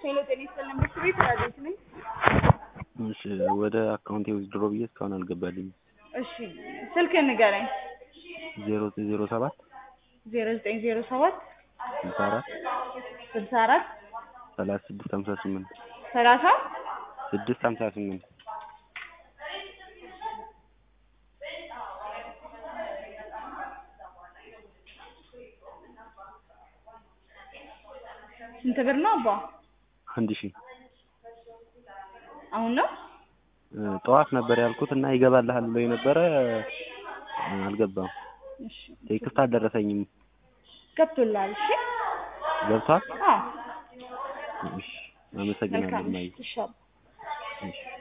ሄሎ ጤና ይስጥልን ምክር ቤት ረዴት ነኝ። እሺ ወደ አካውንቴ ዊዝድሮ ብዬ እስካሁን አልገባልኝም። እሺ ስልክህን ንገረኝ። ዜሮ ዜሮ ሰባት ዜሮ ዘጠኝ ዜሮ ሰባት ስልሳ አራት ስልሳ አራት ሰላሳ ስድስት ሀምሳ ስምንት ሰላሳ ስድስት ሀምሳ ስምንት ስንት ብር ነው አባ? አንድ ሺህ አሁን ነው እ ጠዋት ነበር ያልኩት እና ይገባልሃል ብሎ የነበረ እ አልገባም። እሺ ቴክስት አልደረሰኝም። ገብቶልሃል? እሺ ገብቷል? አዎ እሺ አመሰግናለሁ። መልካም ማይ እሺ አባ። እሺ